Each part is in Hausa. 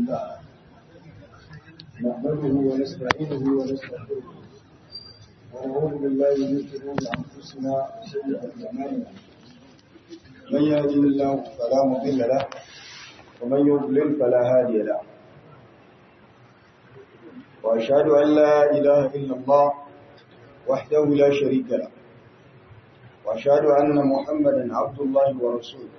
لله نحمده ونستعينه ونستغفره ونعوذ بالله من شرور انفسنا وسيئات اعمالنا من يهده الله فلا مضل له ومن يضلل فلا هادي له واشهد ان لا اله الا الله وحده لا شريك له واشهد ان محمدا عبد الله ورسوله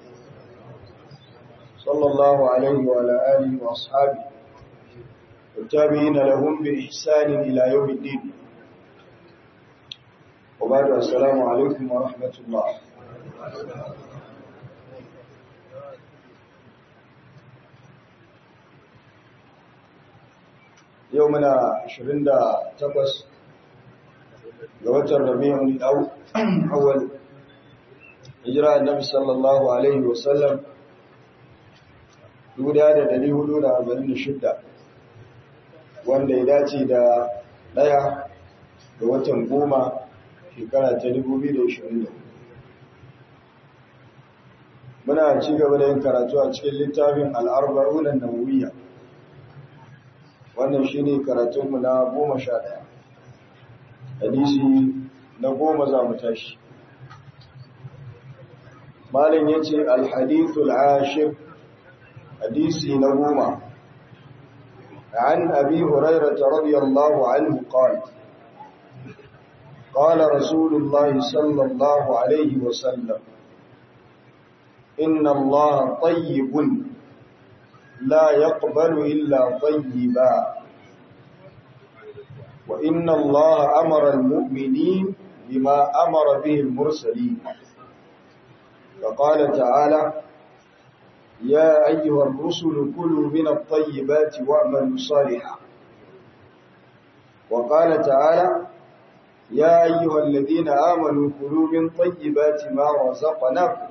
صلى الله عليه وعلى اله واصحابه والتابعين لهم بإحسان إلى يوم الدين وبعد السلام عليكم ورحمة الله يومنا عشرين دا تقص لوتر ربيع الأول إجراء النبي صلى الله عليه وسلم يودا دا دليه دودا أربعين شدة wanda ya dace da ɗaya ga watan goma shekara ta 2024 muna ci gaba da yin karatu a cikin littafin al'arba'unan nawawiyya wannan shi ne karatunmu na goma sha ɗaya hadisi na goma za mu tashi malin ya ce alhadithul ashir hadisi na goma عن أبي هريرة رضي الله عنه قال قال رسول الله صلى الله عليه وسلم إن الله طيب لا يقبل إلا طيبا وإن الله أمر المؤمنين بما أمر به المرسلين فقال تعالى يا أيها الرسل كلوا من الطيبات واعملوا صالحا وقال تعالى يا أيها الذين آمنوا كلوا من طيبات ما رزقناكم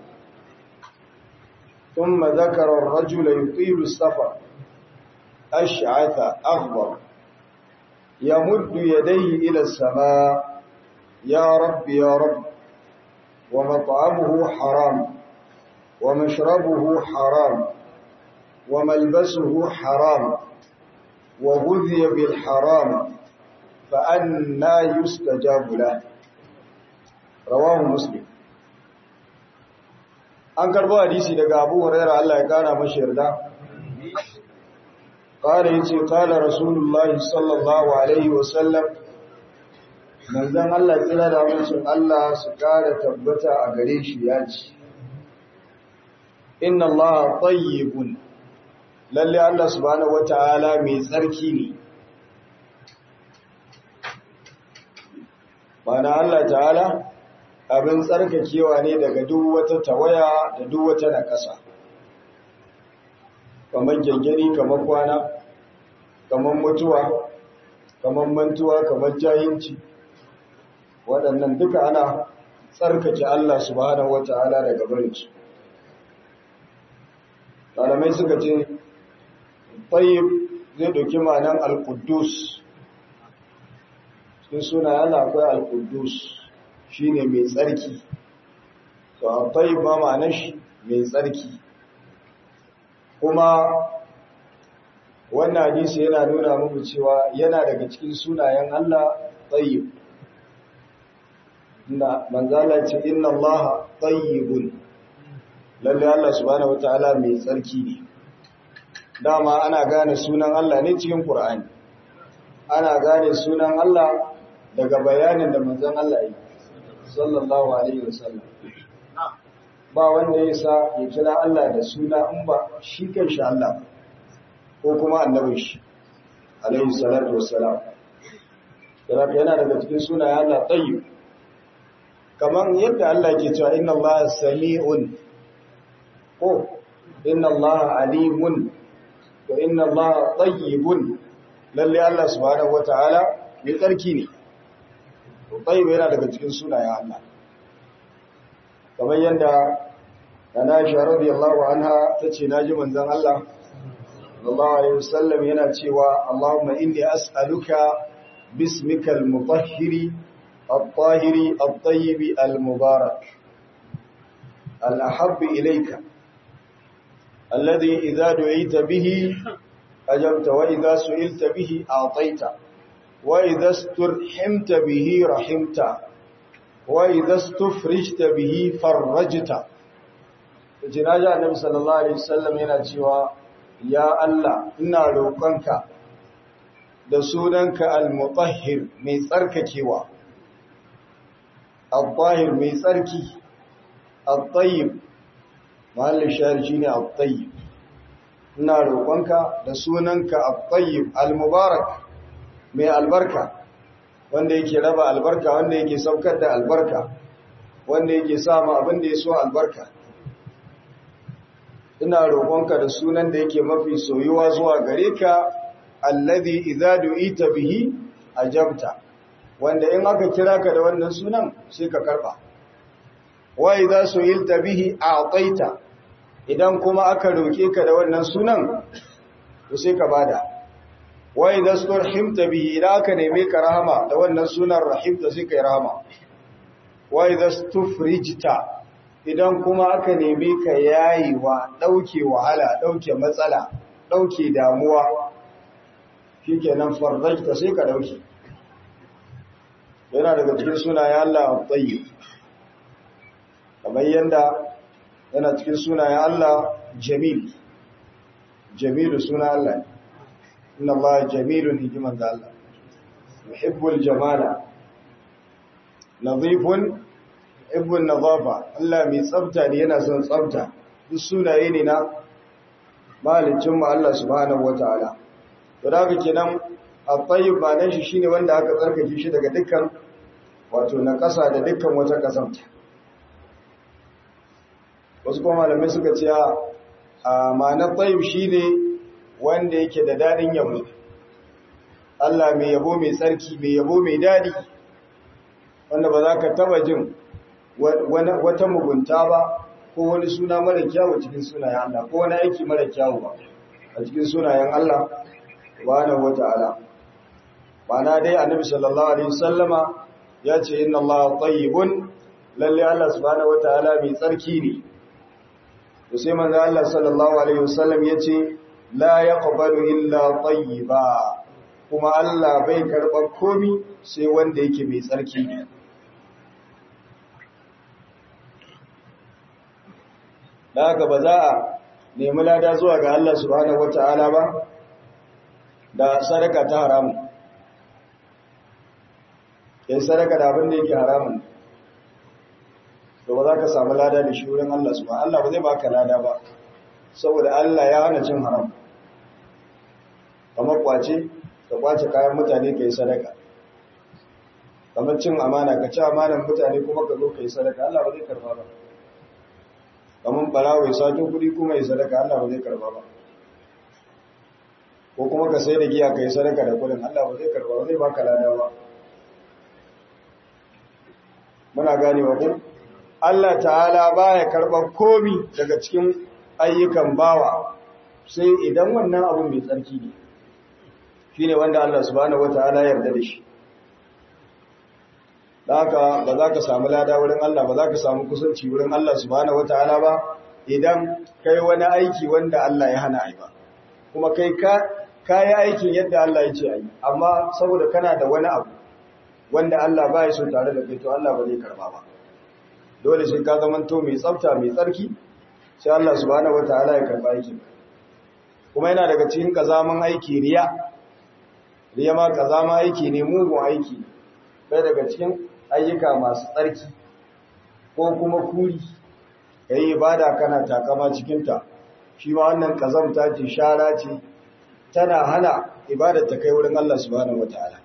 ثم ذكر الرجل يطيل السفر أشعث أغبر يمد يديه إلى السماء يا رب يا رب ومطعمه حرام ومشربه حرام وملبسه حرام وغذي بالحرام فأنا يستجاب له رواه مسلم an karbo hadisi daga Abu Hurairah Allah ya kara mashi yarda qala yace qala Rasulullah sallallahu alaihi wasallam manzon Allah kira da mutum Allah su kara tabbata a gare shi ya ce inna Allah tayyibun lalle Allah subhanahu wataala mai tsarki ne bana Allah ta'ala abin tsarkakewa ne daga duk wata tawaya da duk wata nakasa kamar gengeni kamar kwana kamar mutuwa kamar mantuwa kamar jahilci waɗannan duka ana tsarkake Allah subhanahu wataala daga barinsu malamai suka ce tayyib zai ɗauki ma'anan al-quddus cikin suna yana akwai al-quddus shine mai tsarki to a tayyib ma ma'anar shi mai tsarki kuma wannan hadisi yana nuna muku cewa yana daga cikin sunayen Allah tayyib inda manzala ce inna Allah tayyibun lalle Allah subhanahu wataala mai tsarki ne dama ana gane sunan Allah ne cikin Qur'ani ana gane sunan Allah daga bayanin da manzon Allah yi sallallahu alaihi wasallam ba wanda ya sa ya kira Allah da suna in ba shi kanshi Allah ko kuma annabin shi alaihi salatu wassalam yana daga cikin sunayen Allah tayyib kamar yadda Allah ke cewa inna Allah sami'un ko inna Allah alimun wa inna Allah tayyibun lalle Allah subhanahu wataala mai tsarki ne to tayyib yana daga cikin sunayen Allah kamar yadda Aisha radiyallahu anha tace naji manzon Allah sallallahu alaihi wasallam yana cewa Allahumma inni as'aluka bismikal mutahhiri الطاهر الطيب المبارك الأحب إليك الذي إذا دعيت به ajabta wa idza su'ilta bihi a'taita wa idza sturhimta bihi rahimta wa idza stufrijta bihi farajta jinaja annabi sallallahu alaihi wasallam yana cewa ya Allah ina roƙonka da sunanka al-mutahhir mai tsarkakewa al-tahir mai tsarki al-tayyib mahallin shahar shine al-tayyib ina roƙonka da sunanka al-tayyib al-mubarak mai albarka wanda yake raba albarka wanda yake saukar da albarka wanda yake sama abin da ya so albarka ina roƙonka da sunan da yake mafi soyuwa zuwa gare ka alladhi idza du'ita bihi ajabta wanda in aka kira ka da wannan sunan sai ka karba wa idza su'ilta bihi a'taita idan kuma aka roke ka da wannan sunan to sai ka bada wa idza sturhimta bihi idan aka neme ka rahama da wannan sunan rahimta sai kai rahama wa idza stufrijta idan kuma aka neme ka yayiwa dauke wahala dauke matsala dauke damuwa shikenan farrajta sai ka dauke yana daga cikin sunayen Allah at-tayyib kamar yanda yana cikin sunayen Allah jamil jamilu suna Allah inna Allah jamilun hikiman da Allah yuhibbul jamala nadhifun yuhibbun nadhafa Allah mai tsafta ne yana son tsafta duk sunaye ne na malicin mu Allah subhanahu wataala to da haka kenan at-tayyib ba nan shi shine wanda aka tsarkake shi daga dukkan wato na ƙasa da dukkan wata ƙasanta wasu kuma malamai suka ce a ma'anar tayyib shine wanda yake da dadin yabo Allah mai yabo mai tsarki mai yabo mai dadi wanda ba za ka taba jin wata mugunta ba ko wani suna mara kyawu cikin sunayen Allah ko wani aiki mara kyawu ba a cikin sunayen Allah subhanahu wata'ala ma'ana dai annabi sallallahu alaihi wasallama ya ce inna Allah tayyibun lalle Allah subhanahu wata'ala mai tsarki ne to sai manzo Allah sallallahu alaihi wasallam ya ce la yaqbalu illa tayyiba kuma Allah bai karɓar komi sai wanda yake mai tsarki ne da haka ba za a nemi lada zuwa ga Allah subhanahu wata'ala ba da sadaka ta haramun yin sadaka da abin da yake haramun to ba za ka samu lada da shi wurin Allah subhanahu Allah ba zai baka lada ba saboda Allah ya hana cin haram kamar kwace ka kwace kayan mutane ka yi sadaka kamar cin amana ka ci amanan mutane kuma ka zo ka yi sadaka Allah ba zai karba ba kamar barawa ya sato kudi kuma yi sadaka Allah ba zai karba ba ko kuma ka sai da giya ka yi sadaka da kudin Allah ba zai karba ba zai baka lada ba muna ganewa ko Allah ta'ala baya karɓar komi daga cikin ayyukan bawa sai idan wannan abun mai tsarki ne shine wanda Allah subhanahu wataala ya yarda da shi haka ba za ka samu lada wurin Allah ba za ka samu kusanci wurin Allah subhanahu wataala ba idan kai wani aiki wanda Allah ya hana ai ba kuma kai ka kai aikin yadda Allah ya ce ai amma saboda kana da wani abu wanda Allah ba ya so tare da kai to Allah ba zai karba ba dole sai ka zamanto mai tsafta mai tsarki sai Allah subhanahu wataala ya karba aikin kuma yana daga cikin kazaman aiki riya riya ma kazaman aiki ne mugun aiki bai daga cikin ayyuka masu tsarki ko kuma kuri yayi ibada kana takama cikin ta shi ma wannan kazamta ce shara ce tana hana ibada ta kai wurin Allah subhanahu wataala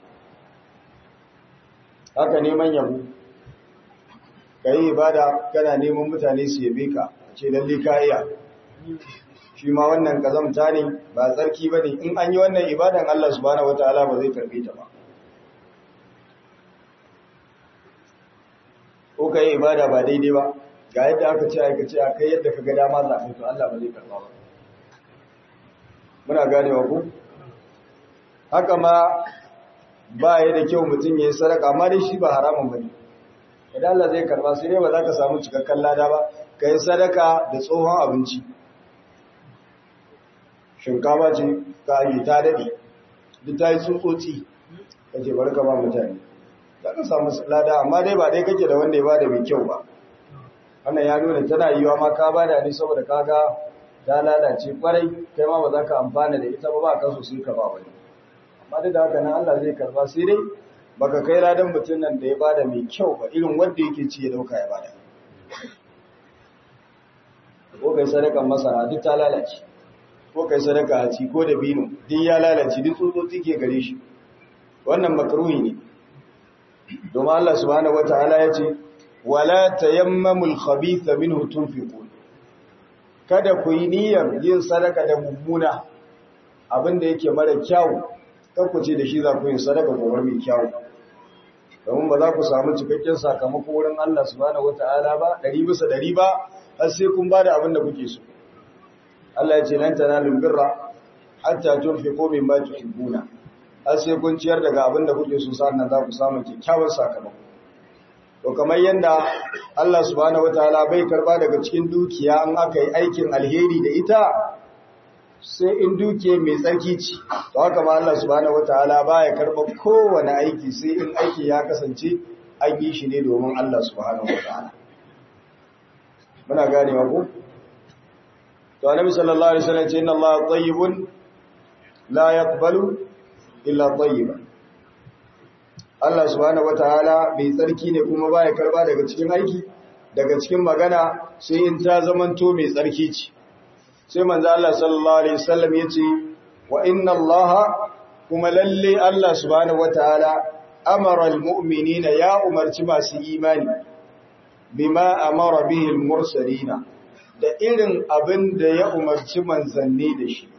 haka neman yabo ka yi ibada kana neman mutane su yabe ka a ce lalle ka iya shi ma wannan kazamta ne ba tsarki ba ne in an yi wannan ibadan Allah subhanahu wataala ba zai karbe ta ba ko ka yi ibada ba daidai ba ga yadda aka ce aka ce a kai yadda ka ga dama za ka to Allah ba zai karba ba muna ganewa ku haka ma ba ya da kyau mutum ya yi sadaka amma dai shi ba haramun ba ne idan Allah zai karba sai dai ba za ka samu cikakken lada ba ka yi sadaka da tsohon abinci shinkafa ce ka yi ta daɗe duk ta yi tsutsotsi kake bari ka ba mutane za ka samu lada amma dai ba dai kake da wanda ya bada mai kyau ba wannan ya nuna tana yiwa ma ka bada ne saboda kaga ta lalace kwarai kai ma ba za ka amfana da ita ba ba ka so sai ka ba wani amma duk da haka nan Allah zai karba sai dai baka kai ladan mutum nan da ya bada mai kyau ba irin wanda yake ci ya dauka ya bada ko kai sadakan masara duk ta lalace ko kai sadaka a ci ko da bino duk ya lalace duk tsotsotsi ke gare shi wannan makruhi ne domin Allah subhanahu wataala ya ce wala tayammamul khabitha minhu tunfiqun kada ku yi niyyar yin sadaka da mummuna abinda yake mara kyau kar ku ce da shi za ku yi sadaka gobe mai kyau domin ba za ku samu cikakken sakamako wurin Allah subhanahu wataala ba ɗari bisa ɗari ba har sai kun bada abin da kuke so Allah ya ce lan tanalul birra hatta tunfiqu mimma tuhibbuna har sai kun ciyar daga abin da kuke so sannan za ku samu kyakkyawan sakamako to kamar yanda Allah subhanahu wataala bai karba daga cikin dukiya an aka yi aikin alheri da ita sai in dukiya mai tsarki ce to haka ma Allah subhanahu wataala baya karba kowane aiki sai in aiki ya kasance an yi shi ne domin Allah subhanahu wataala muna ganewa ko to annabi sallallahu alaihi wasallam ce inna Allah tayyibun la yaqbalu illa tayyiban Allah subhanahu wataala bai tsarki ne kuma baya karba daga cikin aiki daga cikin magana sai in ta zamanto mai tsarki ce sai manzo Allah sallallahu alaihi wasallam yace wa inna Allah kuma lalle Allah subhanahu wataala amara almu'minina ya umarci masu imani bima amara bihi almursalina da irin abin da ya umarci manzanni da shi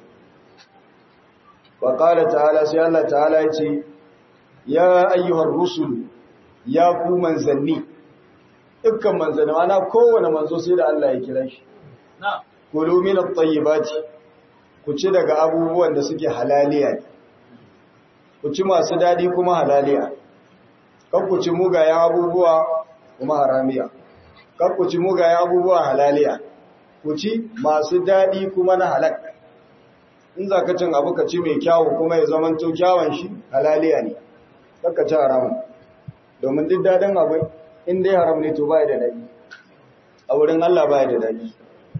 wa qala ta'ala sai Allah ta'ala yace ya ayyuhar rusul ya ku manzanni dukkan manzanni mana kowane manzo sai da Allah ya kira shi kulu min at-tayyibati ku ci daga abubuwan da suke halaliya ku ci masu dadi kuma halaliya kan ku ci mugayen abubuwa kuma haramiya kan ku ci mugayen abubuwa halaliya ku ci masu dadi kuma na halak in za ka cin abu ka ci mai kyawu kuma ya zamanto kyawun shi halaliya ne kakka ci haramun domin duk daɗin abu in dai haram ne to baya da daɗi a wurin Allah baya da daɗi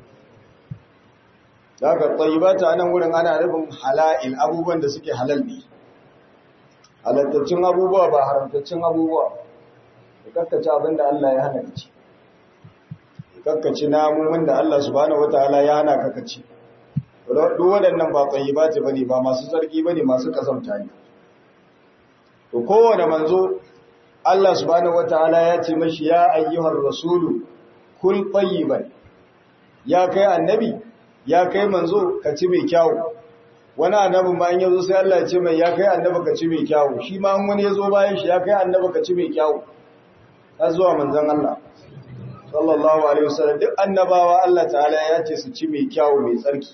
da haka tsayibata a nan wurin ana nufin hala'il abubuwan da suke halal ne halattacin abubuwa ba haramtaccin abubuwa da kakkaci abin da Allah ya hana ka ci kakkaci namun da Allah subhanahu wataala ya hana ka ci duk waɗannan ba tsayibata bane ba masu sarki bane masu kasamta ne to kowane manzo Allah subhanahu wataala ya ce mashi ya ayyuhar rasulu kul tayyiban ya kai annabi ya kai manzo ka ci mai kyau wani annabin bayan yazo sai Allah ya ce mai ya kai annabi ka ci mai kyau shi ma wani yazo bayan shi ya kai annabi ka ci mai kyau har zuwa manzon Allah sallallahu alaihi wasallam duk annabawa Allah ta'ala ya ce su ci mai kyau mai tsarki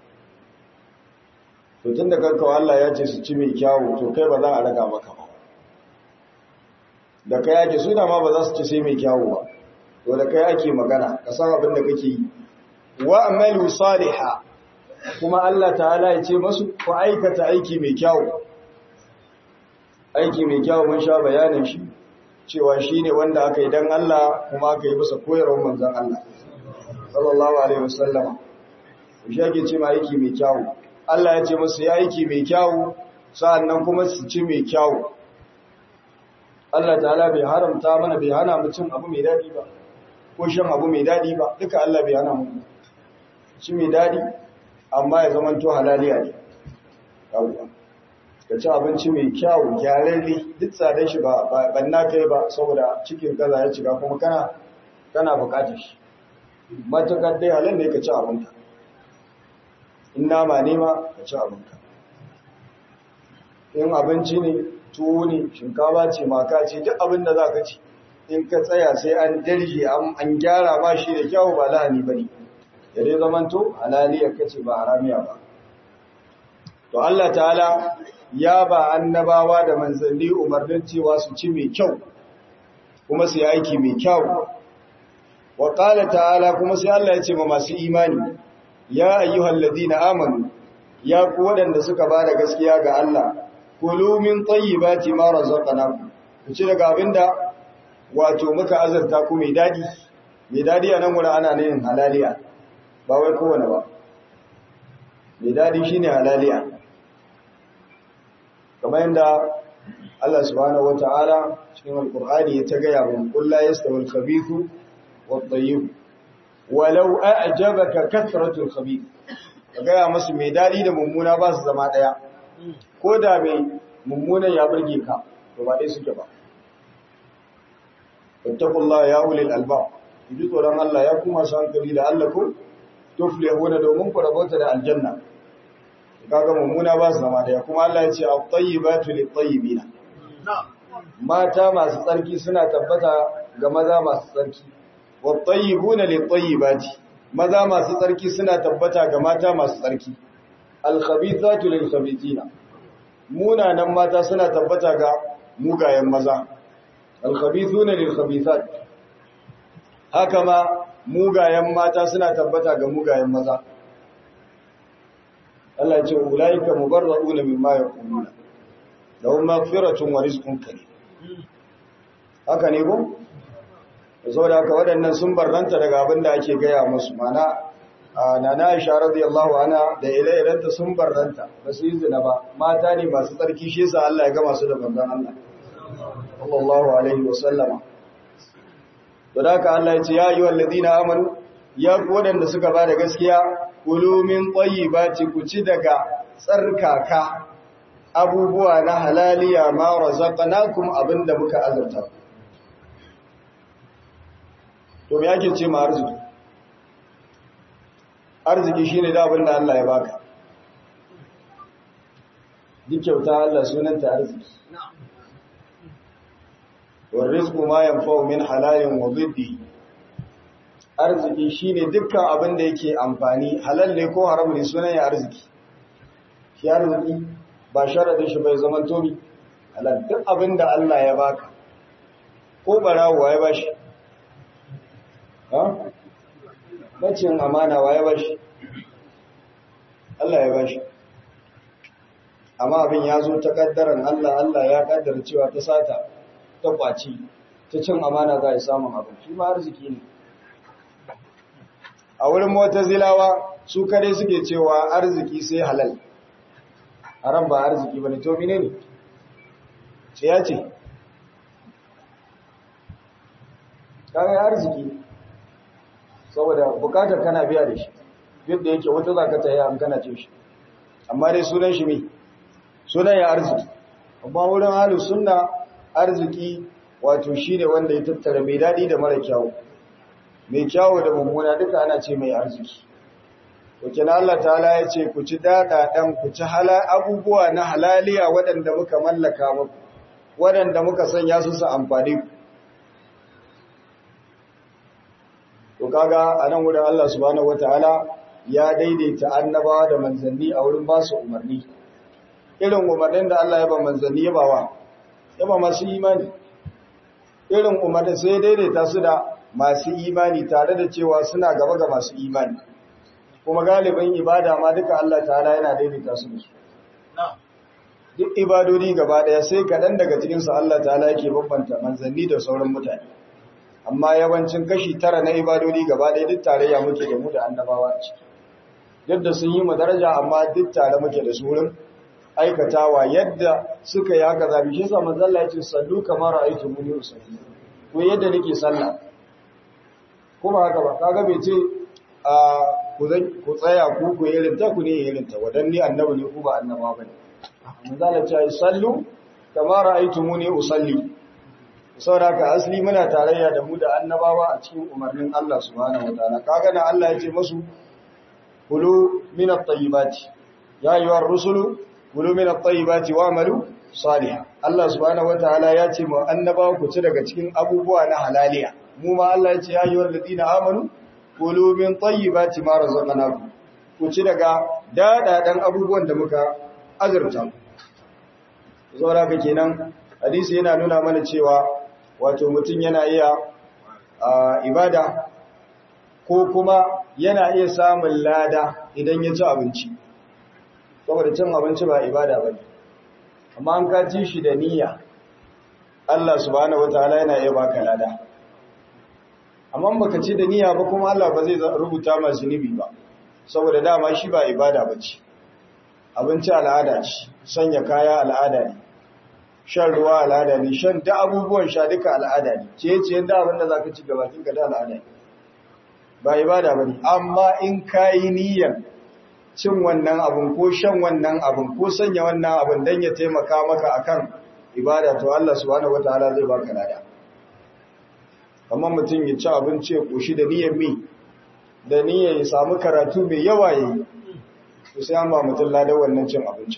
to tunda kanka Allah ya ce su ci mai kyau to kai ba za a raga maka ba da kai ake su da ma ba za su ci sai mai kyawu ba to da kai ake magana ka san abin da kake yi wa amalu salihah kuma Allah ta'ala ya ce masu ku aikata aiki mai kyawu aiki mai kyawu mun sha bayanin shi cewa shine wanda aka yi dan Allah kuma aka yi bisa koyarwar manzon Allah sallallahu alaihi wasallama shi ake ce ma aiki mai kyawu Allah ya ce musu ya aiki mai kyawu sa'annan kuma su ci mai kyawu Allah ta'ala bai haramta mana bai hana mu cin abu mai dadi ba ko shan abu mai dadi ba duka Allah bai hana mu ci mai dadi amma ya zama to halaliya ne yawwa ka ci abinci mai kyau gyararre duk tsadar shi ba ban na kai ba saboda cikin kaza ya cika kuma kana kana bukatar shi matakar dai halin ne ka ci abinka in nama ne ma ka ci abinka in abinci ne tuwo ne shinkawa ce maka ce duk abin da za ka ci in ka tsaya sai an darje an gyara ma shi da kyau ba lahani ba ne da dai zamanto halaliyar ka ce ba haramiya ba to Allah ta'ala ya ba annabawa da manzanni umarnin cewa su ci mai kyau kuma su yi aiki mai kyau wa qala ta'ala kuma sai Allah ya ce ma masu imani ya ayyuhal ladina amanu ya ku waɗanda suka ba da gaskiya ga Allah kulu min tayyibati ma razaqnakum ku ci daga abinda wato muka azurta ku mai dadi mai dadi a nan wurin ana neman halaliya ba wai kowane ba mai dadi shine halaliya kamar yadda Allah subhanahu wata'ala cikin alqur'ani ya ta gaya mun qul la yastawi al-khabithu wat-tayyib walau a'jabaka kathratu al-khabith gaya musu mai dadi da mummuna ba su zama daya ko da mai mummunan ya burge ka to ba dai suke ba ittaqullaha ya ulil albab ji tsoron Allah ya kuma su hankali da Allah ku tuflihuna domin ku rabota da aljanna kaga mummuna ba su zama daya kuma Allah ya ce at-tayyibatu lit-tayyibina mata masu tsarki suna tabbata ga maza masu tsarki wat-tayyibuna lit-tayyibati maza masu tsarki suna tabbata ga mata masu tsarki al-khabithatu lil-khabithina munanan mata suna tabbata ga mugayen maza al-khabithuna lil-khabithat haka ma mugayen mata suna tabbata ga mugayen maza Allah ya ce ulaika mubarrauna mimma yaquluna lahum maghfiratun wa rizqun karim haka ne ko saboda haka waɗannan sun barranta daga abin da ake gaya musu mana nana Aisha radiyallahu anha da ire-irenta sun barranta ba su yi zina ba mata ne masu tsarki shi yasa Allah ya gama su da manzon Allah sallallahu alaihi wa sallama to da haka Allah ya ce ya ayyuhal ladina amanu ya ku waɗanda suka ba da gaskiya kulu min tayyibati ku ci daga tsarkaka abubuwa na halaliya ma razaqnakum abinda muka azurta to me yake ce ma arziki arziki shine da abinda Allah ya baka duk kyauta Allah sunanta arziki wa rizqu ma yanfa'u min halalin wa dhiddi arziki shine dukkan abin da yake amfani halal ne ko haram ne sunan ya arziki shi arziki ba sharadin shi bai zaman tobi halal duk abin da Allah ya baka ko barawo ya bashi ha bacin amana wa ya bashi Allah ya bashi amma abin ya zo ta kaddaran Allah Allah ya kaddara cewa ta sata ta kwaci ta cin amana za a samun abin shi ma arziki ne a wurin zilawa su kare suke cewa arziki sai halal haram ba arziki ba ne to mine ne ce ya ce kayan arziki saboda bukatar kana biya da shi yadda yake wata za ka tsaye an kana ce shi amma dai sunan shi mai sunan ya arziki amma wurin halin suna arziki wato shi ne wanda ya tattara mai daɗi da mara kyawu mai kyawu da mummuna duka ana ce mai arziki Wakil Allah ta'ala ya ce ku ci daɗaɗen ku ci abubuwa na halaliya waɗanda muka mallaka muku waɗanda muka sanya su su amfani ku to kaga a nan wurin Allah subhanahu wata'ala ya daidaita annabawa da manzanni a wurin ba su umarni irin umarnin da Allah ya ba manzanni ya ba wa ya ba masu imani irin umarnin sai daidaita su da masu imani tare da cewa suna gaba ga masu imani kuma galibin ibada ma duka Allah ta'ala yana daidaita su da su duk ibadodi gaba daya sai kaɗan daga cikinsu Allah ta'ala yake bambanta manzanni da sauran mutane amma yawancin kashi tara na ibadodi gaba daya duk tarayya muke da mu da annabawa a ciki duk da sun yi mu daraja amma duk tare muke da su wurin aikatawa yadda suka yi haka zabi shi sa manzo Allah ya ce sallu kamar ra'aytu muni usalli ko yadda nake sallah kuma haka ba kaga bai ce a ku tsaya ku ku irin ta ku ne irin ta wadanni annabi ne ku ba annaba bane manzo Allah ya ce sallu kamar ra'aytu muni usalli saboda haka asali muna tarayya da mu da annabawa a cikin umarnin Allah subhanahu wataala kaga na Allah ya ce musu kulu min at-tayyibati ya ayyuhar rusulu kulu min at-tayyibati wa'malu salihan Allah subhanahu wataala ya ce mu annabawa ku ci daga cikin abubuwa na halaliya mu ma Allah ya ce ya ayyuhal ladina amanu kulu min tayyibati ma razaqnakum ku ci daga dadadan abubuwan da muka azurta ku saboda haka kenan hadisi yana nuna mana cewa wato mutum yana iya ibada ko kuma yana iya samun lada idan ya ci abinci saboda cin abinci ba ibada ba amma an ka ci shi da niyya Allah subhanahu wataala yana iya baka lada amma baka ci da niyya ba kuma Allah ba zai rubuta ma zunubi ba saboda dama shi ba ibada bace abinci al'ada ce sanya kaya al'ada ne shan ruwa al'ada ne shan da abubuwan sha duka al'ada ne ce ce da abin da zaka ci gabatin ka da al'ada ne ba ibada bane amma in kai niyyar cin wannan abun ko shan wannan abun ko sanya wannan abun dan ya taimaka maka akan ibada to Allah subhanahu wataala zai baka lada kamar mutum ya ci abinci ya koshi da niyyar mi da niyyar ya samu karatu mai yawa yayi to sai an ba mutum ladan wannan cin abinci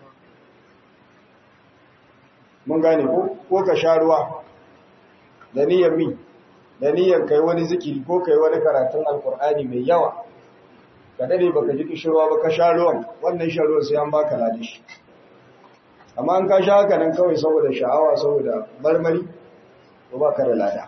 mun gane ko ko ka sha ruwa da niyyar mi da niyyar kai wani zikiri ko kai wani karatun alkur'ani mai yawa ka dade baka ji kishirwa ba ka sha ruwan wannan shan ruwan sai an baka ladan shi amma an ka sha haka nan kawai saboda sha'awa saboda marmari ko ba ka da lada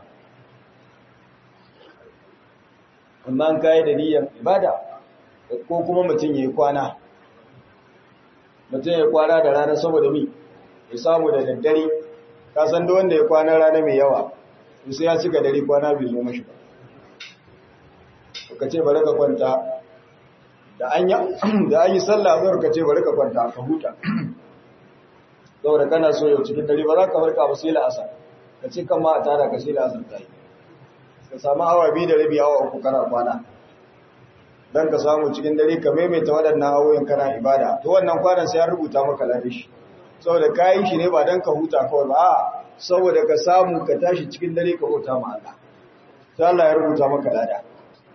amma an kayi da niyyar ibada ko kuma mutum ya yi kwana mutum ya kwana da rana saboda mi ya samu da daddare ka san da wanda ya kwana rana mai yawa sai ya cika dare kwana bai zo mashi ba ka ce bari ka kwanta da an yi sallah zuwa ka ce bari ka kwanta ka huta saboda kana so yau cikin dare ba za ka farka ba sai la'asar ka ce kan ma a tara ka sai la'asar ta yi ka samu awa biyu da rabi awa uku kana kwana don ka samu cikin dare ka maimaita waɗannan awoyin kana ibada to wannan kwanan sai ya rubuta maka ladishi saboda ka yi shi ne ba don ka huta kawai ba a saboda ka samu ka tashi cikin dare ka huta ma Allah sai Allah ya rubuta maka lada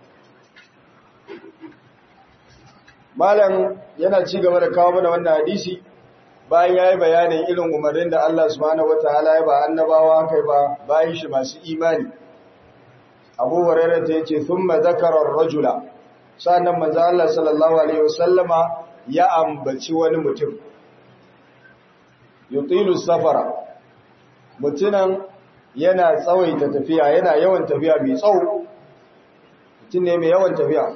malam yana ci gaba da kawo mana wannan hadisi bayan ya yi bayanin irin umarnin da Allah subhanahu wataala ya ba annabawa kai ba bayan shi masu imani abu hurairah ta yace thumma zakara ar-rajula sannan manzo Allah sallallahu alaihi wasallama ya ambaci wani mutum yutilu safara mutunan yana tsawaita tafiya yana yawan tafiya mai tsawo mutum ne mai yawan tafiya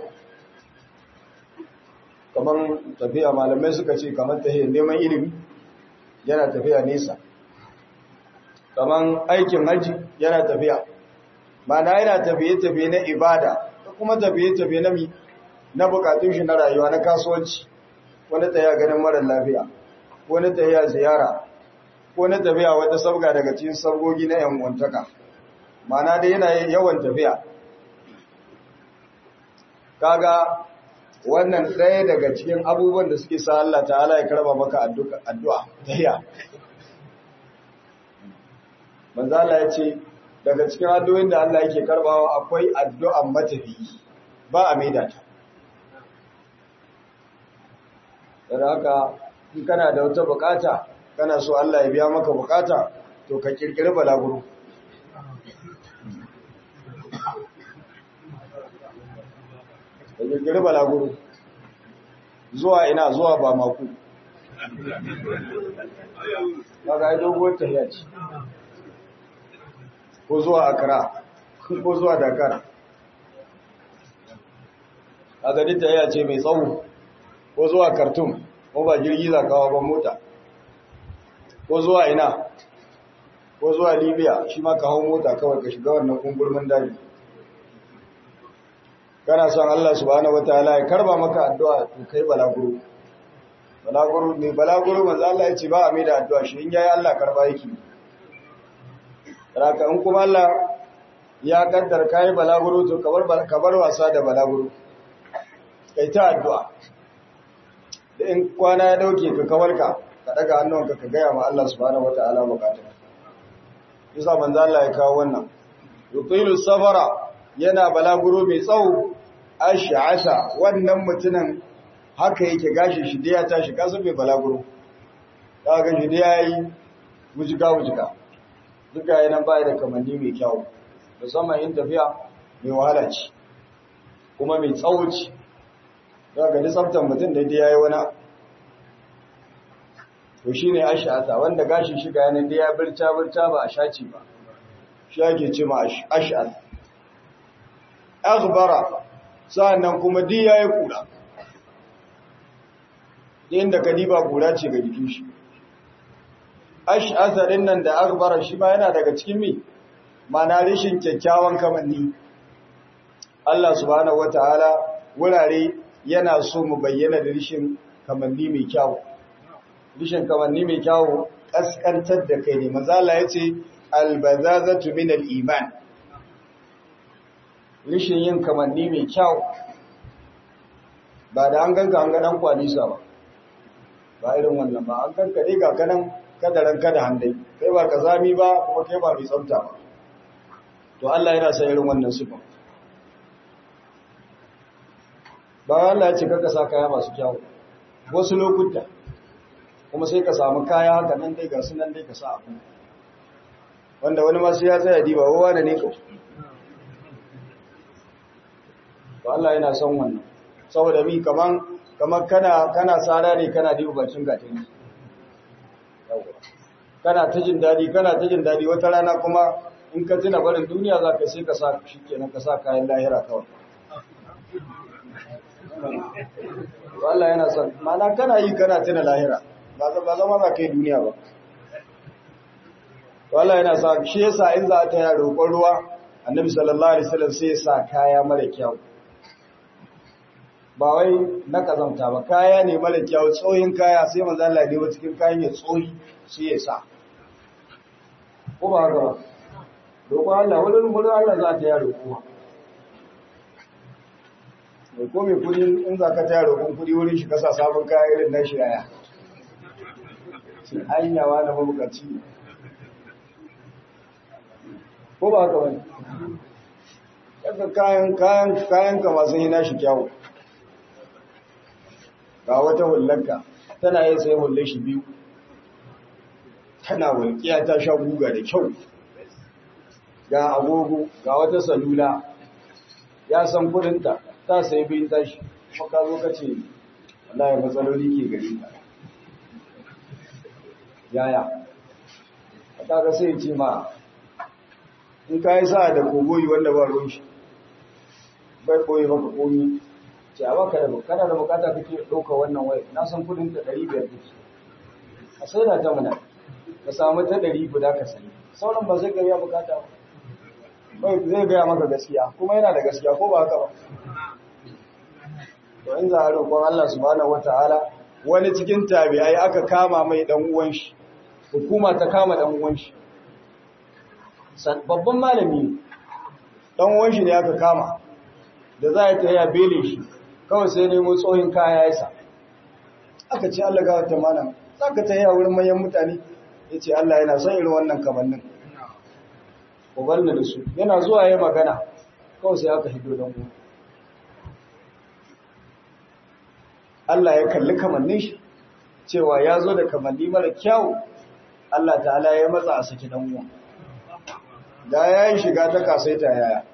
kamar tafiya malamai suka ce kamar tahiyar neman ilimi yana tafiya nesa kamar aikin haji yana tafiya mana yana tafiye-tafiye na ibada da kuma tafiye-tafiye na mi na bukatun shi na rayuwa na kasuwanci wani tafiya ganin marar lafiya wani tafiya ziyara ko na tafiya wata sabga daga cikin sabgogi na yan wantaka mana da yana yawan tafiya kaga wannan ɗaya daga cikin abubuwan da suke sa Allah ta'ala ya karba maka addu'a tahiya manzo Allah ya ce daga cikin addu'o'in da Allah yake karbawa akwai addu'an matafi ba a maida ta dan haka in kana da wata bukata kana so Allah ya biya maka bukata to ka kirkiri balaguro ka kirkiri balaguro zuwa ina zuwa ba maku kaga ai dogon tafiya ce ko zuwa Accra ko zuwa Dakar kaga duk tafiya ce mai tsawo ko zuwa Khartoum ko ba jirgi za kawo ba mota ko zuwa ina ko zuwa Libya shi ma ka hau mota kawai ka shiga wannan kungurmin daji kana son Allah subhanahu wataala ya karba maka addu'a to kai balaguro balaguro ne balaguro manzo Allah ya ce ba a mai da addu'a shi in yayi Allah karba yake raka in kuma Allah ya kaddar kai balaguro to kabar kabar wasa da balaguro kai ta addu'a da in kwana ya dauke ka kawarka ka daga hannunka ka gaya ma Allah subhanahu wataala bukatun yasa manzo Allah ya kawo wannan yutilu safara yana balaguro mai tsawo ash'asa wannan mutunan haka yake gashi shi da ya tashi kasu mai balaguro kaga shi da yayi wujiga wujiga duka yana bai da kamanni mai kyau musamman yin tafiya mai wahala ce kuma mai tsawo ce daga da tsaftar mutum da ya yi wani to shi ne ash'asa wanda gashin shiga yanar da ya birta birta ba a shaci ba shi ake ce ma ash'asa aghbara sa'annan kuma di yayi kura inda kadiba kura ce ga jikin shi ash'asa din nan da akbara shi ma yana daga cikin mi mana rishin kyakkyawan kamanni Allah subhanahu wataala wurare yana so mu bayyana da rishin kamanni mai kyau rishin kamanni mai kyau kaskantar da kai ne manzo Allah yace albazazatu min al-iman rishin yin kamanni mai kyau ba da an ganka an ga dan kwalisa ba ba irin wannan ba an ganka dai ga kanan kadaran kada handai kai ba kazami ba kuma kai ba mai tsafta ba to Allah yana son irin wannan sifa ba Allah ya ce ka sa kaya masu kyau wasu lokuta kuma sai ka samu kaya haka nan dai ga su nan dai ka sa abu wanda wani masu ya tsaya diba wawa da ne ka to Allah yana son wannan saboda mi kaman kamar kana kana tsara ne kana diba bacin gatari kana ta jin dadi kana ta jin dadi wata rana kuma in ka tuna barin duniya za ka sai ka sa shi kenan ka sa kayan lahira kawai Allah yana son mana kana yi kana tuna lahira ba zama za ka yi duniya ba Allah yana sa shi yasa in za ta yi roƙon ruwa annabi sallallahu alaihi wasallam sai ya sa kaya mara kyau ba wai na kazanta ba kaya ne mara kyau tsohin kaya sai manzo Allah ne cikin kayan ya tsohi sai ya sa ko ba haka ba roƙon Allah wani wurin Allah za ta yi roƙo mai ko mai kudi in za ka taya roƙon kudi wurin shi kasa sabon kaya irin na shi yaya hanyawa na mabukaci ne ko ba haka wani yadda kayan kayan kayan ka masu yi nashi kyawu ga wata hullarka tana yin sai hullar shi biyu tana walƙiya ta sha guga da kyau ga agogo ga wata salula ya san kudinta ta sai bin tashi kuma ka zo ka ce wallahi matsaloli ke gari ka yaya a kaga sai ce ma in ka yi sa'a da kogoyi wanda ba ruwan shi bai koyi maka komi ce a baka da kana da bukata kake ɗauka wannan waya na san kudin ta ɗari biyar take a sai da ta mana ka samu ta ɗari guda ka sayi sauran ba zai gaya bukata ba zai gaya maka gaskiya kuma yana da gaskiya ko ba haka ba to in za a roƙon Allah subhanahu wataala wani cikin tabi'ai aka kama mai dan uwan shi hukuma ta kama dan uwan shi babban malami dan uwan shi ne aka kama da za ta yi bele shi kawai sai nemo tsohin kaya ya sa aka ce Allah ga wata malam za ka ta yi a wurin manyan mutane ya ce Allah yana son irin wannan kamannin ku bar da su yana zuwa ya magana kawai sai aka hido don uwan Allah ya kalli kamannin shi cewa ya zo da kamanni mara kyau Allah ta'ala ya matsa a saki dan uwa da ya yi shiga ta kasaita yaya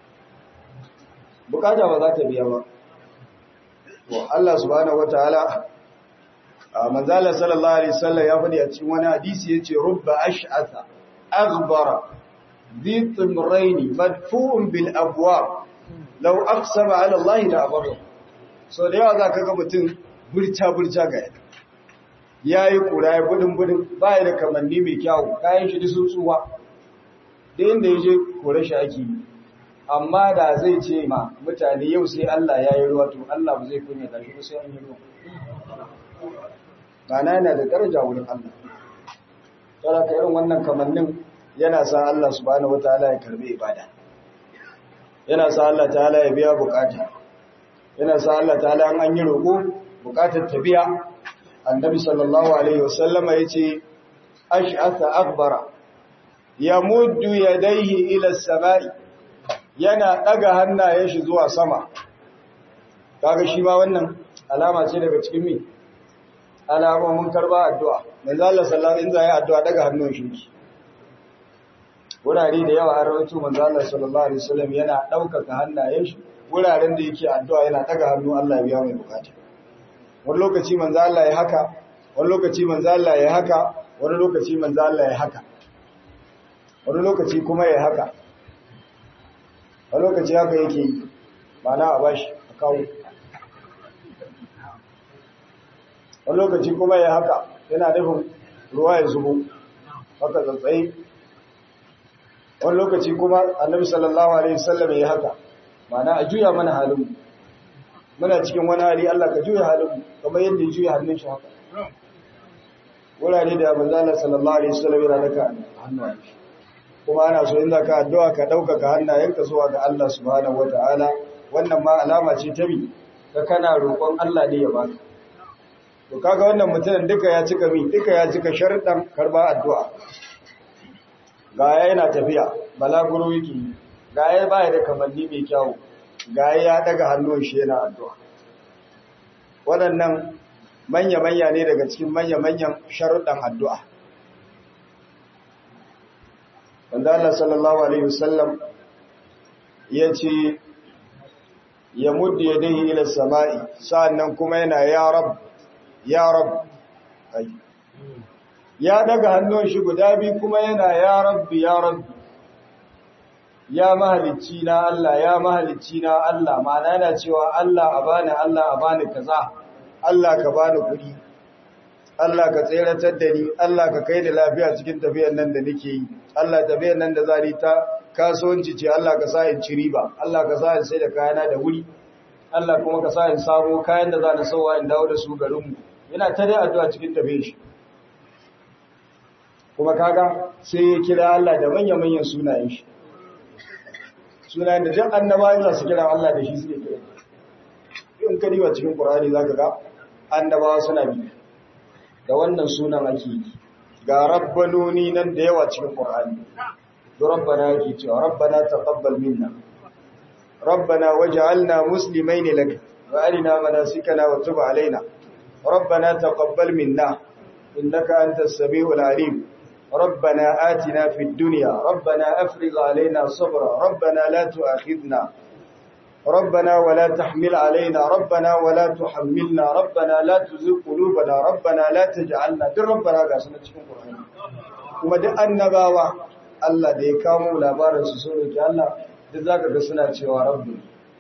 bukata ba za ta biya ba to Allah subhanahu wataala a manzala sallallahu alaihi wasallam ya faɗi a cikin wani hadisi yace rubba ash'atha aghbara ذي طمرين مدفوع بالابواب لو اقسم على الله لا أبره so da yawa za ka ga mutum burca-burca ga yadda ya yi kura ya budin-budin ba da kamanni mai kyawu kayan shi sun tsuwa da inda ya je kore shi ake yi amma da zai ce ma mutane yau sai Allah ya yi ruwa to Allah ba zai kunya da shi ko sai an yi ruwa Gana yana da daraja wurin Allah tsara ka irin wannan kamannin yana sa Allah subhanahu wataala ya karbi ibada yana sa Allah ta'ala ya biya bukata yana sa Allah ta'ala an yi roƙo buƙatar tabiya annabi sallallahu alaihi wasallama yace ash'atha akbara yamuddu yadayhi ila as-sama'i yana daga hannayen shi zuwa sama kaga shi ma wannan alama ce daga cikin mi alamomin karba addu'a manzo Allah sallallahu alaihi wasallam ya addu'a daga hannun shi wurare da yawa an rawaito manzo Allah sallallahu alaihi wasallam yana daukaka hannayen shi wuraren da yake addu'a yana daga hannu Allah ya biya mai bukata wani lokaci manzo Allah ya haka wani lokaci manzo Allah ya haka wani lokaci manzo Allah ya haka wani lokaci kuma ya haka wani lokaci haka yake yi mana a bashi a kawo wani lokaci kuma ya haka yana nufin ruwa ya zubo haka tsantsaye wani lokaci kuma annabi sallallahu alaihi wasallam ya haka mana a juya mana halin muna cikin wani hali Allah ka juya halin kamar yadda ya juya hannun shi haka wurare da manzo Allah sallallahu alaihi wasallam yana daka hannayen shi kuma ana so in ka addu'a ka dauka hannayenka zuwa ga Allah subhanahu wataala wannan ma alama ce ta bi ka kana roƙon Allah ne ya baka to kaga wannan mutumin duka ya cika mi duka ya cika sharuɗan karba addu'a ga yana tafiya balaguro yake ga ya baya da kamanni mai kyau ga ya daga hannun shi yana addu'a waɗannan manya-manya ne daga cikin manya-manyan sharuɗan addu'a wanda Allah sallallahu Alaihi wasallam ya ce ya muddu ya dahi ila sama'i sa'annan kuma yana ya rab ya rab ya daga hannun shi guda biyu kuma yana ya rabbi ya rabbi ya mahalicci na Allah ya mahalicci na Allah ma'ana yana cewa Allah a bani Allah a bani kaza Allah ka bani kuɗi Allah ka tseratar da ni Allah ka kai da lafiya cikin tafiyar nan da nake yi Allah tafiyar nan da zari ta kasuwanci ce Allah ka sa in ci riba Allah ka sa in sai da kayana da wuri Allah kuma ka sa in samu kayan da za na sauwa in dawo da su garinmu yana ta dai addu'a cikin tafiyar shi kuma kaga sai ya kira Allah da manya-manyan sunayen shi sunayen da duk annabawa za su kira Allah da shi suke kira in ka diba cikin Qur'ani zaka ga annabawa suna bi da wannan sunan ake yi ga rabbanoni nan da yawa cikin Qur'ani da rabbana yake cewa rabbana taqabbal minna rabbana waj'alna muslimain lak wa arina manasikana wa tub alaina rabbana taqabbal minna innaka antas samiul alim ربنا آتنا في الدنيا ربنا أفرغ علينا صبرا ربنا لا تؤاخذنا ربنا ولا تحمل علينا ربنا ولا تحملنا ربنا لا تزغ قلوبنا ربنا لا تجعلنا دuk rabbana ga sunan cikin Qur'ani kuma duk annabawa Allah da ya kawo labarin su sun roki Allah duk zaka ga suna cewa rabbi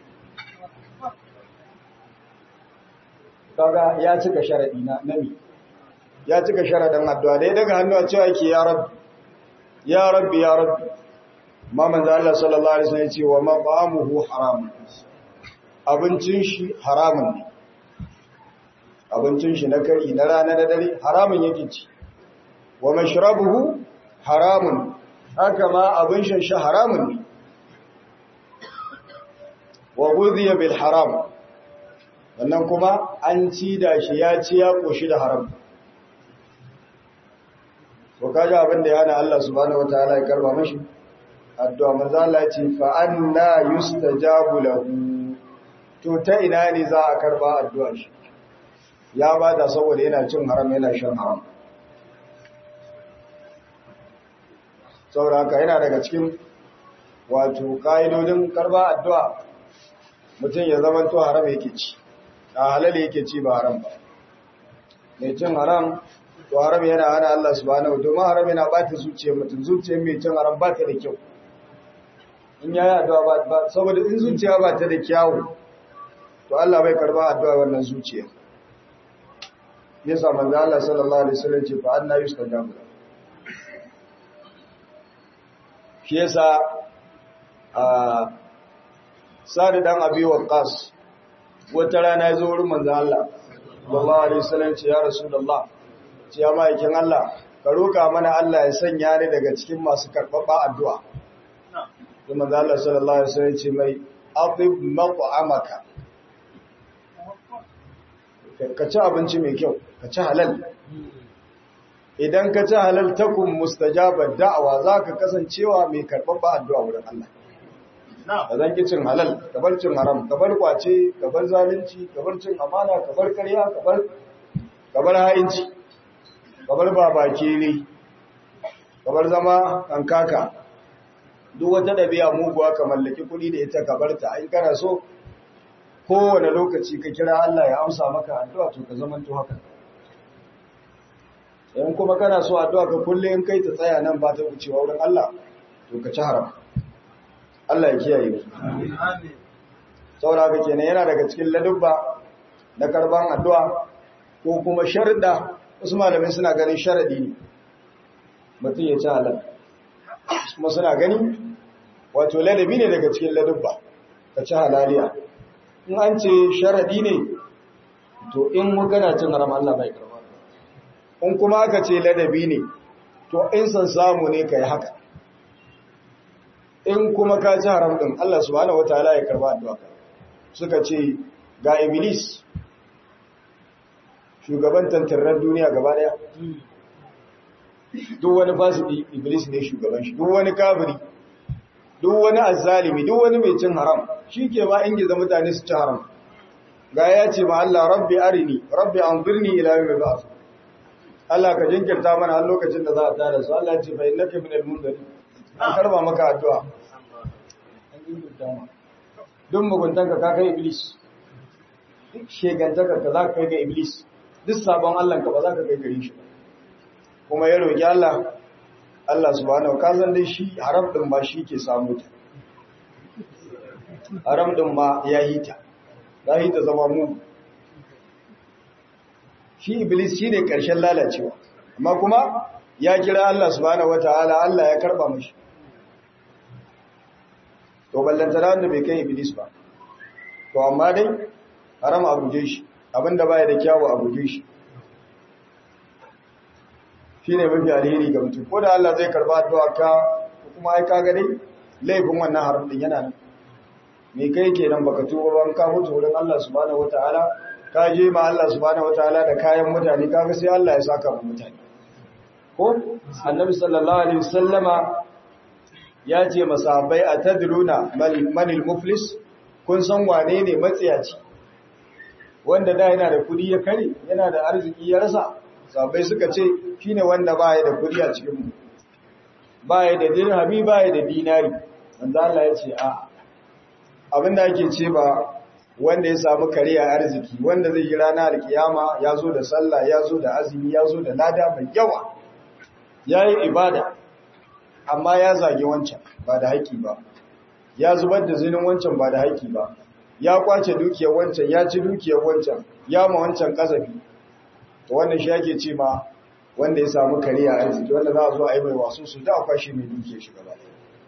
kaga ya cika sharadi na nabi ya cika sharadin addu'a dai daga hannu a cewa yake ya rabbi ya rabbi ya rabbi ma manzo Allah sallallahu alaihi wasallam ya ce wa maqamuhu haram abincin shi haramun ne abincin shi na kari na rana da dare haramun yake ci wa mashrabuhu haramun haka ma abin shan shi haramun ne wa ghudhiya bil haram wannan kuma an ci da shi ya ci ya koshi da haram to kaji abin da yana Allah subhanahu wataala ya karba mashi addu'a manzo Allah ya ce fa anna yustajabu lahu to ta ina ne za a karba addu'a shi ya bada saboda yana cin haram yana shan haram saboda haka yana daga cikin wato ka'idodin karba addu'a mutum ya zama to haram yake ci a halal yake ci ba haram ba mai cin haram to haram yana hana Allah subhanahu domin haram yana bata zuciyar mutum zuciyar mai cin haram ba ta da kyau in yayi addu'a ba saboda in zuciya ba ta da kyawu to Allah bai karba addu'a wannan zuciya yasa manzo Allah sallallahu alaihi wasallam ce fa anna yustajabu shi yasa a sari dan abi waqas wata rana ya zo wurin manzo Allah sallallahu alaihi wasallam ce ya rasulullah ce ya ma'aikin Allah ka roka mana Allah ya sanya ni daga cikin masu karɓaɓɓa addu'a sai manzo Allah sallallahu alaihi wasallam ce mai atib maq'amaka ka ci abinci mai kyau ka ci halal idan ka ci halal takun mustajabar da'awa za ka kasancewa mai karɓaɓɓa addu'a wurin Allah da zan ki cin halal ka bar cin haram ka bar kwace ka bar zalunci ka bar cin amana ka bar karya ka bar ka bar ha'inci ka bar babake ne ka bar zama kankaka duk wata ɗabi'a muguwa ka mallaki kuɗi da ita ka bar ta in kana so kowane lokaci ka kira Allah ya amsa maka addu'a to ka zama to haka in kuma kana so addu'a ka kulle in kai ta tsaya nan ba ta wucewa wurin Allah to ka ci haram Allah ya kiyaye mu saboda haka kenan yana daga cikin ladubba na karban addu'a ko kuma sharda wasu malamai suna ganin sharadi ne mutum ya ci halal kuma suna gani wato ladabi ne daga cikin ladubba ka ci halaliya in an ce sharadi ne to in magana cin haram Allah bai karba in kuma aka ce ladabi ne to in san samu ne kai haka in kuma ka ci haram din Allah subhanahu wataala ya karba addu'a suka ce ga iblis shugaban tantarren duniya gaba daya duk wani fasidi iblis ne shugaban shi duk wani kafiri duk wani azzalimi duk wani mai cin haram shi ke ba ingiza mutane su ci haram ga ya ce ma Allah rabbi arini rabbi anzirni ila yawmi ba'th Allah ka jinkirta mana har lokacin da za a tada su Allah ya ce fa innaka minal munzirin an karba maka addu'a an jinkirta ma duk muguntanka ka kai iblis duk shegantaka ka za ka kai ga iblis duk sabon Allah ka ba za ka kai gare shi kuma ya roki Allah Allah subhanahu ka san dai shi haram din ba shi ke samu ta haram din ma ya yi ta za yi ta zama mu shi iblis shi ne ƙarshen lalacewa amma kuma ya kira Allah subhanahu wataala Allah ya karba mashi to ballanta da wanda bai kai iblis ba to amma dai haram a guje shi abinda baya da kyawu a guje shi shine mafi alheri ga mutum ko da Allah zai karba addu'a ka kuma ai kaga dai laifin wannan haram din yana nan me kai kenan baka tuba ban ka mutu wurin Allah subhanahu wataala ka je ma Allah subhanahu wataala da kayan mutane kaga sai Allah ya saka mu mutane ko annabi sallallahu alaihi wasallama ya ce masahabai atadruna manil muflis kun san wane ne matsiyaci wanda da yana da kudi ya kare yana da arziki ya rasa sahabbai suka ce shine wanda baya da kudi a cikin mu baya da dirhami baya da dinari wanda Allah ya ce a abinda ake ce ba wanda ya samu kariya arziki wanda zai yi rana alkiyama ya zo da sallah ya zo da azumi ya zo da lada mai yawa ya yi ibada amma ya zage wancan ba da haƙi ba ya zubar da zinin wancan ba da haƙi ba ya kwace dukiyar wancan ya ci dukiyar wancan ya ma wancan kasafi to wannan shi ake ce ma wanda ya samu kariya arziki wanda za a zo a yi mai wasu su da kwashe mai dukiyar shi gaba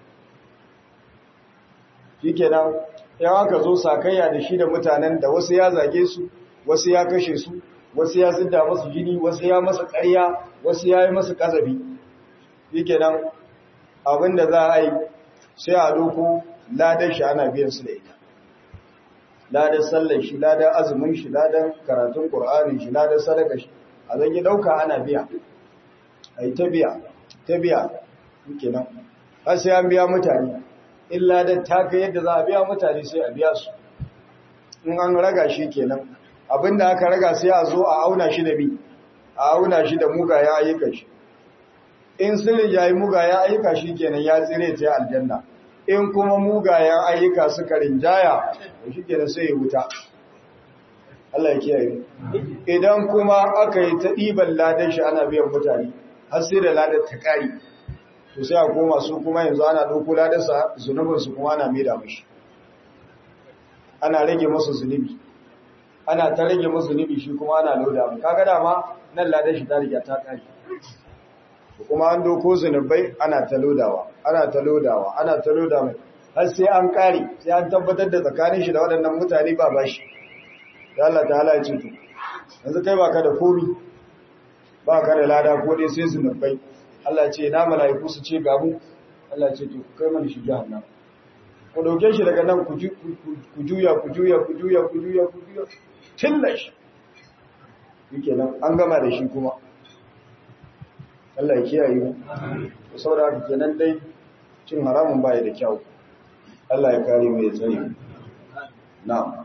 shikenan yan aka zo sakayya da shi da mutanen da wasu ya zage su wasu ya kashe su wasu ya zidda masu jini wasu ya masa ƙarya wasu ya yi masa kasafi shikenan abinda za a yi sai a doko ladan shi ana biyan su da ita ladan sallar shi ladan azumin shi ladan karatun qur'ani shi ladan sadaka shi a zan yi dauka ana biya ai ta biya ta biya kenan har sai an biya mutane in ladan ta kai yadda za a biya mutane sai a biya su in an raga shi kenan abinda aka raga sai a zo a auna shi da bi a auna shi da mugayen ayyukan shi in sirri ya yi mugayen ayyuka shi kenan ya tsire ta aljanna in kuma mugayen ayyuka suka rinjaya da shi kenan sai ya wuta Allah ya kiyaye idan kuma aka yi ta ɗiban ladan shi ana biyan mutane har sai da ladan ta ƙari to sai a koma su kuma yanzu ana ɗauko ladan sa zunubin su kuma ana maida mishi ana rage masa zunubi ana ta rage masa zunubi shi kuma ana loda mu kaga dama nan ladan shi ta riga ta ƙari kuma an doko zunubai ana ta lodawa ana ta lodawa ana ta loda mai har sai an kare sai an tabbatar da tsakanin shi da waɗannan mutane ba bashi da Allah ta halaye ce to yanzu kai baka da komi baka da lada ko dai sai zunubai Allah ce na mala'iku su ce gamu Allah ce to kai mana shi jahannam ku dauke shi daga nan ku juya ku juya ku juya ku juya ku juya tillash yake nan an gama da shi kuma Allah ya kiyaye mu saboda haka kenan dai cin haramun baya da kyau Allah ya kare mu ya tsare mu na'am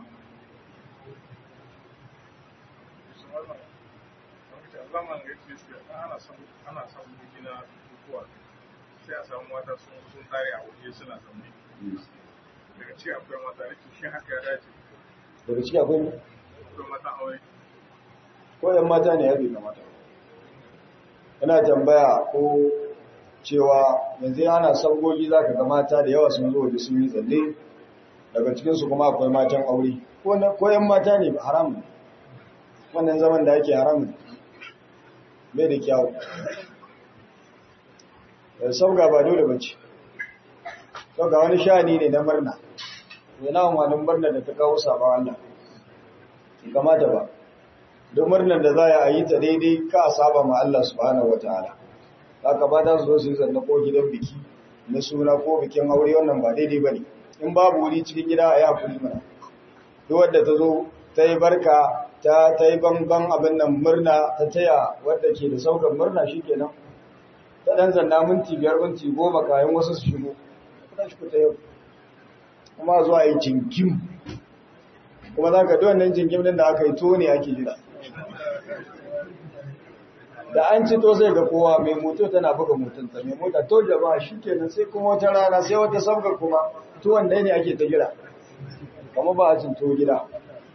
sai a samu mata sun sun tare a waje suna zaune daga ci akwai mata rikin shi haka ya dace daga ciki akwai akwai mata aure ko yan mata ne ya bi ga mata ina tambaya ko cewa yanzu ana sabgogi za ka ga mata da yawa sun zo waje sun yi tsalle daga cikinsu kuma akwai matan aure ko yan mata ne haram ne wannan zaman da ake haramun bai da kyawu da sauga ba dole bace sauga wani sha'ani ne na murna yana wani murna da ta kawo sabon Allah kamata ba don murnar da za a yi ta daidai ka saba ma Allah subhanahu wataala haka ba ta su zo su yi zanna ko gidan biki na suna ko bikin aure wannan ba daidai bane in babu wuri cikin gida a yi hakuri mana duk wadda ta zo ta yi barka ta ta yi banban abin nan murna ta taya wadda ke da saukar murna shikenan ta dan zanna minti biyar minti goma kayan wasu su shigo ta shi ta yau kuma zuwa yi jinkim kuma za ka wannan jinkim din da aka yi to ne ake jira da an ci to sai ga kowa mai moto tana buga motonta mai mota to jama'a shi kenan sai kuma wata rana sai wata sabgar kuma tuwon ɗaya ne ake ta jira kama ba a cin to gida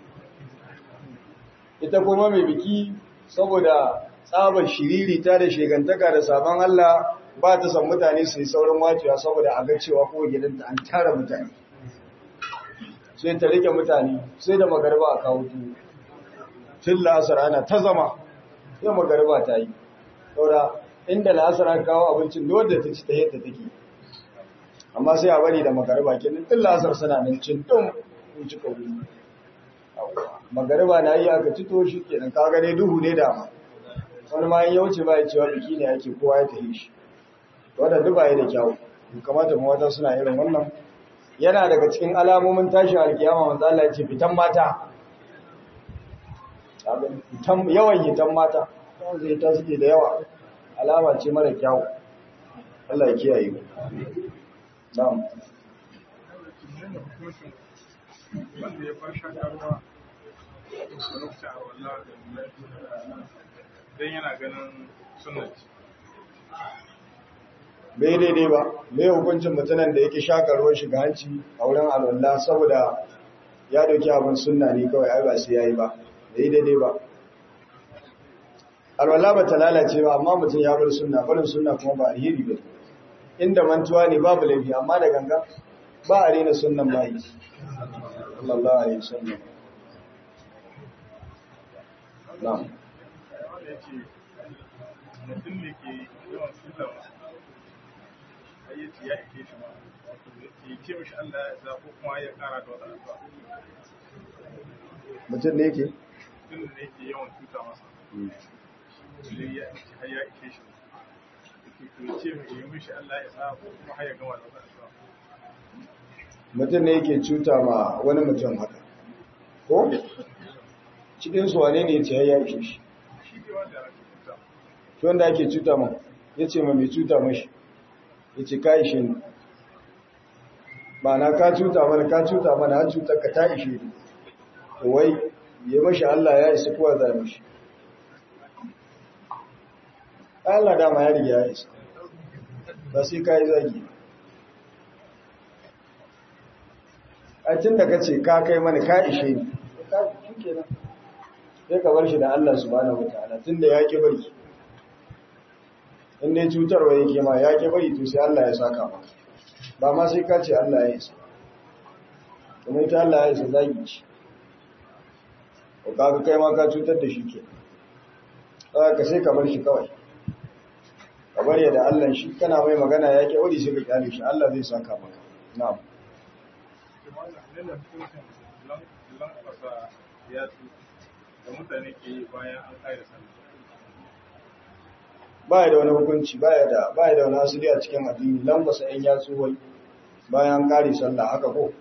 ita kuma mai biki saboda tsabar shiriri ta da shegantaka da sabon Allah ba ta san mutane su yi saurin wacewa saboda a ga cewa ko gidanta an tara mutane sai ta rike mutane sai da magarba a kawo tuwo tun la'asar ana ta zama sai magarba ta yi saboda inda la'asar aka kawo abincin da wadda ta ci ta yadda take amma sai a bari da magarba kenan tun la'asar suna nan cin dum in ci kauri magarba na yi aka ci to shi kenan ka gane duhu ne dama wani ma ya wuce ba ya cewa biki ne ake kowa ya tafi shi wadda duk ba ya da kyawu kamata mu wata suna irin wannan yana daga cikin alamomin tashi alkiyama manzo Allah ya ce fitan mata yawan hitan mata zai ta suke da yawa alama ce mara kyawu Allah ya kiyaye mu na'am wanda ya bar shakarwa lokacin a wallah don yana ganin sunanci bai daidai ba mai hukuncin mutanen da yake shakarwar shiga hanci a wurin alwallah saboda ya dauki abin sunna ne kawai ai ba sai yayi ba bai daidai ba alwallah ba ta lalace ba amma mutum ya bar sunna barin sunna kuma ba alheri ba inda mantuwa ne babu laifi amma da ganga ba a rena sunnan mai sallallahu alaihi wasallam na'am wanda ya ce mutum ne ke yawan sallama ayyaci ya ike shi ma wato ya ce mishi Allah ya sa ko kuma ya kara da wata addu'a mutum ne yake mutum ne ke yawan tuta masa sai ya har ya ike shi to ya ce mai yi mishi Allah ya sa ko kuma har ya gama da wata addu'a mutum ne yake cuta ma wani mutum haka ko cikin su wane ne ce ya ishe shi shi ne wanda ya tuta shi wanda ake cuta ma ya ce ma mai cuta mashi ya ce ka ishe ni ba na ka cuta mana ka cuta mana har cutar ka ta ishe ni to wai ya mashi Allah ya isa kowa za mashi Allah dama ya riga ya isa ba sai ka yi zagi a tun da ka ce ka kai mana ka ishe ni ka shi kenan sai ka bar shi da Allah subhanahu wataala tun da ya ki bari in dai cutarwa yake ma ya ki bari to sai Allah ya saka maka ba ma sai ka ce Allah ya isa kuma ita Allah ya isa zagi ce ko kaga kai ma ka cutar da shi ke ka sai ka bar shi kawai ka bar ya da Allah shi kana mai magana ya ki bari sai ka kyale shi Allah zai saka maka na'am Nuna hukuncin lankwasa yatsu da mutane ke yi bayan an ƙare sallah. baya da wani hukunci baya da baya da wani asali a cikin addini lambasa ɗan yatsu wai bayan kare sallah haka ko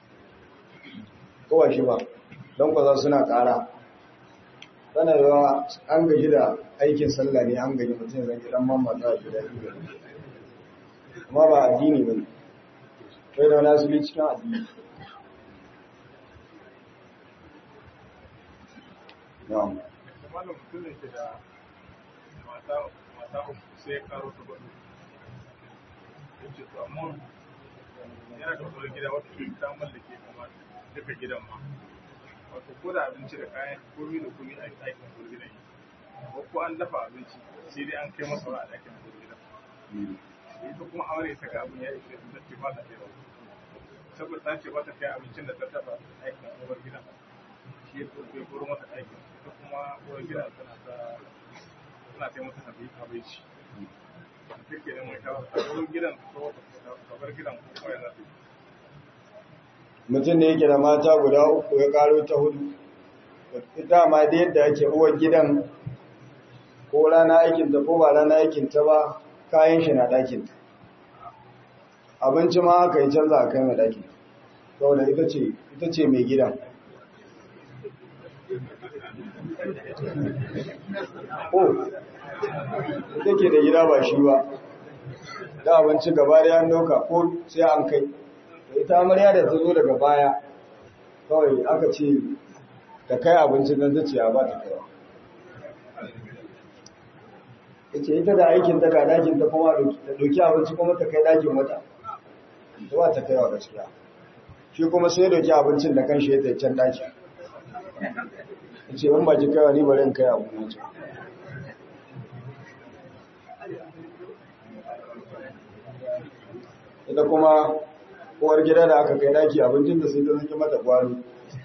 kowa shi ba don kwaza suna ƙara tana yawa an gaji da aikin sallah ne an gaji mutum zai gidan mamma ta gida ido amma ba addini ba ne kai da wani asali cikin addini na'am Malam mutum ne ke da mata mata uku sai ya karo ta gwado. Yace to amma yana da wani gida wata ke ta mallake kuma duka gidan ma. Wato ko da abinci da kayan komi da komi a aikin wani gidan yi. Ko ko an dafa abinci sai dai an kai masa wa a ɗakin wani gidan. Ita kuma aure ta ga abin ya ishe ta ce ba ta kai ba. Saboda ta ce ba ta kai abincin da ta dafa aikin wani gidan. shi ya ya koro mata aiki ita kuma uwar gidan tana ta tana ta mata habi habaici take da mai kawo a wurin gidan ko ta bar gidan ko kuma yana mutum ne yake da mata guda uku ya karo ta hudu dama da yadda ake uwar gidan ko rana aikinta ko ba rana aikinta ba kayan shi na ɗakinta abinci ma aka yi canza a kai mai ɗakin saboda ita ce ita ce mai gidan ko ita ke da gida ba shi ba da abinci gaba da yan doka ko sai an kai ita amarya da ta zo daga baya kawai aka ce ta kai abincin nan ta ce a ba ta kaiwa ce ita da aikin ta ga dakin ta kuma ta doki abinci kuma ta kai dakin wata ta ba ta kaiwa gaskiya shi kuma sai doki abincin da kan shi ya can daki ce in ba ki kaiwa ni bari in kai abu na ce ita kuma uwar gida da aka kai daki abincin da sai ta zaki mata kwano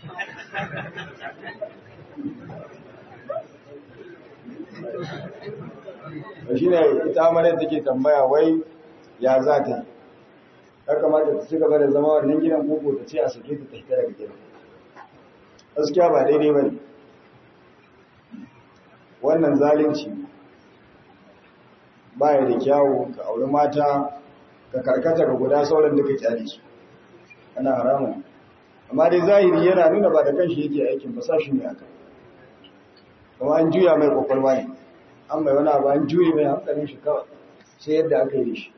shi ne ita amaryar take tambaya wai ya za ta yi ya kamata ta ci gaba da zama wannan gidan koko ta ce a sake ta tafi daga gidan gaskiya ba daidai ba ne wannan zalunci ba ya da kyawu ka auri mata ka karkata ga guda sauran duka kyale su ana haramun amma dai zahiri yana nuna ba da kanshi yake aikin ba sa shi ne aka kuma an juya mai kwakwalwa ne an mai wani abu an juye mai hankalin shi kawai sai yadda aka yi da shi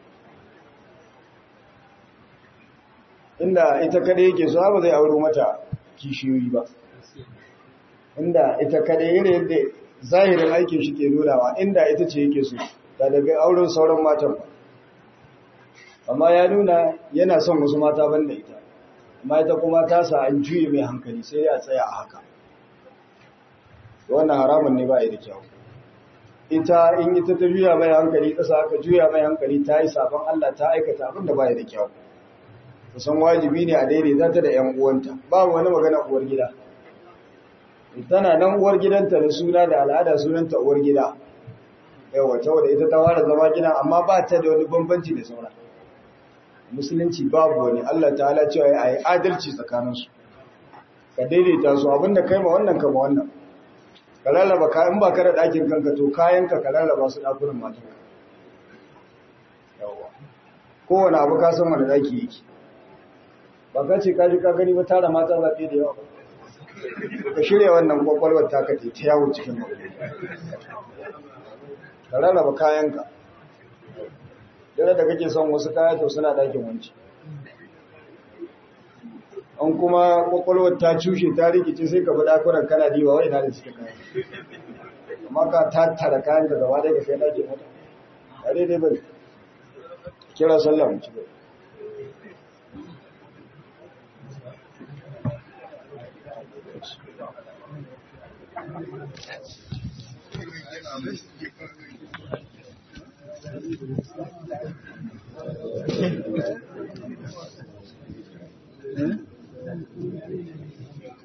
inda ita kada yake so ba zai auro mata kishiyoyi ba inda ita kada yana yadda zahirin aikin shi ke nunawa inda ita ce yake so da daga auren sauran matan ba amma ya nuna yana son wasu mata banda ita amma ita kuma ta sa an juye mai hankali sai ya tsaya a haka wannan haramun ne ba da kyau ita in ita ta juya mai hankali ƙasa aka juya mai hankali ta yi sabon Allah ta aikata abin da ba da kyau kusan wajibi ne a daidaita ta da ‘yan uwanta babu wani magana uwar gida tana nan uwar gidanta da suna da al'ada sunanta uwar gida yawa ta wadda ita ta ware zama gida amma ba ta da wani bambanci da saura musulunci babu wani Allah ta'ala cewa ya yi adalci tsakaninsu ka daidaita su abinda kai ma wannan ka ma wannan ka rarraba kayan ba ka da ɗakin kanka to kayanka ka rarraba su ɗakunan matanka yawa kowane abu ka san wani ɗaki yake ba ka ce kaji ka gani ba tara mata zaɓe da yawa ka shirya wannan kwakwalwar ta kace ta yawo cikin mabu ka rarraba kayanka dare da kake son wasu kaya to suna ɗakin wanci an kuma kwakwalwar ta cushe ta rikice sai ka bi ɗakunan kana diwa wai na da suke kaya amma ka tattara kayan da gaba ɗaya ka kai ɗakin wata a daidai bai kira sallah mu ci bai Thank you.